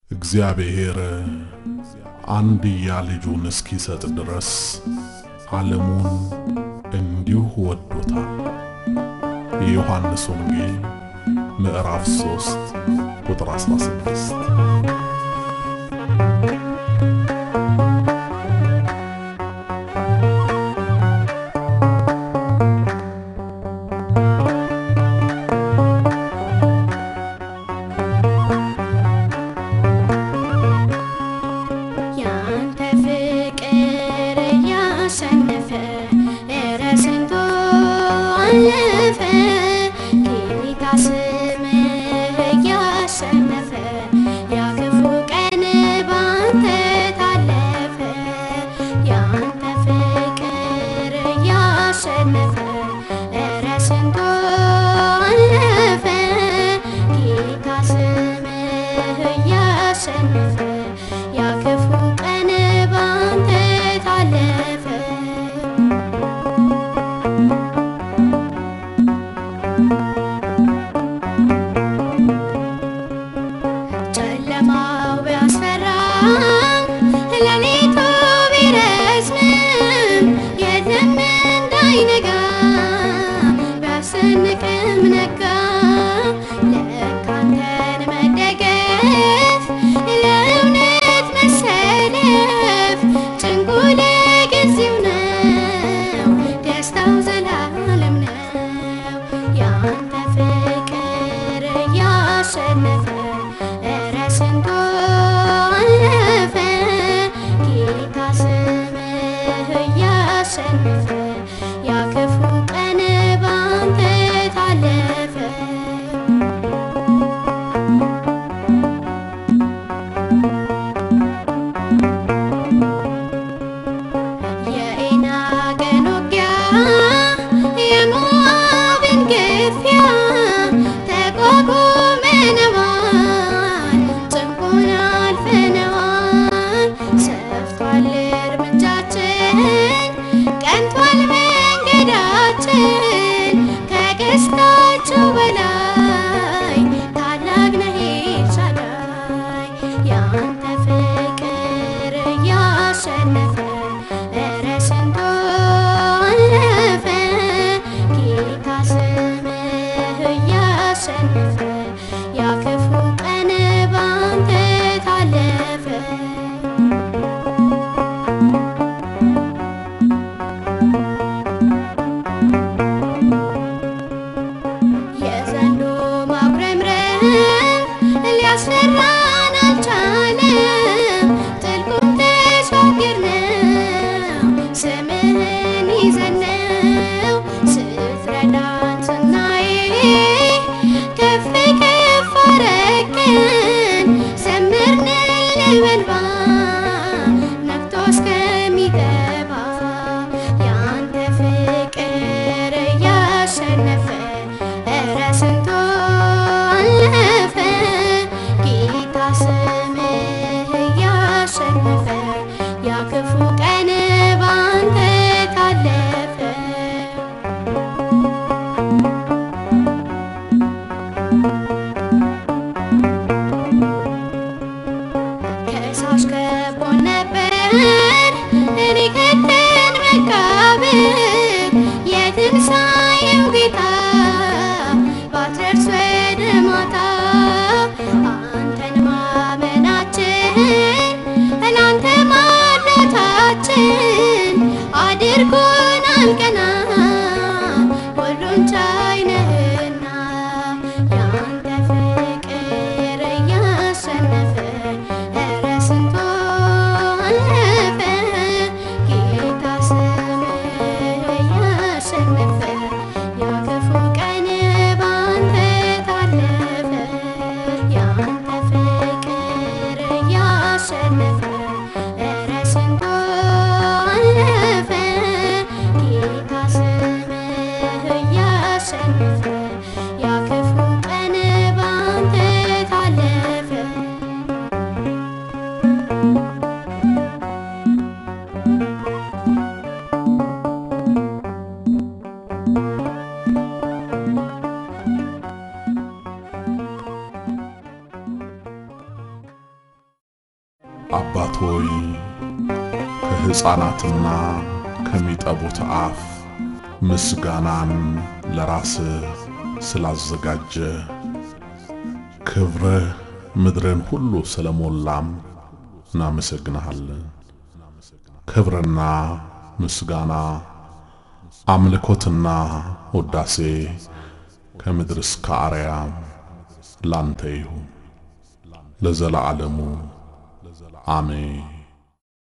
እግዚአብሔር አንድያ ልጁን እስኪሰጥ ድረስ ዓለሙን እንዲሁ ወዶታል። የዮሐንስ ወንጌል ምዕራፍ 3 ቁጥር 16። ያንተ ፍቅር እያሸነፈ እረ ስንቱ አለፈ ጌታ ስምህ እያሸነፈ ያ ክፉ ቀን ባንተ ታለፈ ያንተ ፍቅር እያሸነፈ እረ ስንቱ አለፈ ጌታ ስምህ እያሸነፈ ያ ክፉ ቀን ባንተ ታለፈ ጨለማው ቢያስፈራም ሌሊቱ ቢረዝምም የለም እንዳይነጋ ቢያስጨንቅም ነጋ ለካ አንተን መደገፍ ለእውነት መሰለፍ ጭንቁ ለጊዜው ነው ደስታው ዘላለም ነው ያንተ ፍቅር እያሸነፈ እረ ስንቱ አለፈ ጌታ ስምህ እያሸነፈ ያ ክፉ ቀን ባንተ ታለፈ የዔናቅን ውጊያ የሞዓብን ግፊያ ተቋቁመነዋል፣ ጭንቁን አልፈነዋል። ሰፍቷል እርምጃችን፣ ቀንቷል መንገዳችን። ከቀስታቸው በላይ ታላቅ ነህ ኤልሻዳይ ያንተ ፍቅር እያሸነፈ እረ ስንቱ አለፈ ጌታ ስምህ እያሸነፈ ያ ክፉ ቀን ባንተ ታለፈ የዘንዶ ማጉረምረም ሊያስፈራን አልቻለም። ጥልቁን ተሻገርነው ስምህን ይዘነው ስትረዳን ስናይ ከፍ ከፍ አረገን ዘመርንልህ በእንባ ነግቶ እስከሚገባ ያንተ ፍቅር እያሸነፈ እረ ስንቱ አለፈ ጌታ ስምህ እያሸነፈ ያ ክፉ ቀን ባንተ ታለፈ ከሳሽ ከቦን ነበር እኔ ከተን መቃብር የትንሣኤው ጌታ ባትደርስ ወደ ማታ አንተን ማመናችን እናንተ ማለታችን አድርጎናል ቀና ሁሉን ቻይ ነህና ያንተ ፍቅር እያሸነፈ እረ ስንቱ አለፈ ጌታ ስምህ እያሸነፈ ያ ክፉ ቀን ባንተ ታለፈ ያንተ ፍቅር እያሸነፈ እረ ስንቱ አለፈ ጌታ ስምህ እያሸነፈ ያ ክፉ ቀን ባንተ ታለፈ አባት ሆይ ከሕፃናትና ከሚጠቡት አፍ ምስጋናን ለራስህ ስላዘጋጀ ክብርህ ምድርን ሁሉ ስለሞላም እናመሰግንሃለን። ክብርና ምስጋና አምልኮትና ውዳሴ ከምድር እስከ አርያም ላንተ ይሁን ለዘላለሙ አሜን።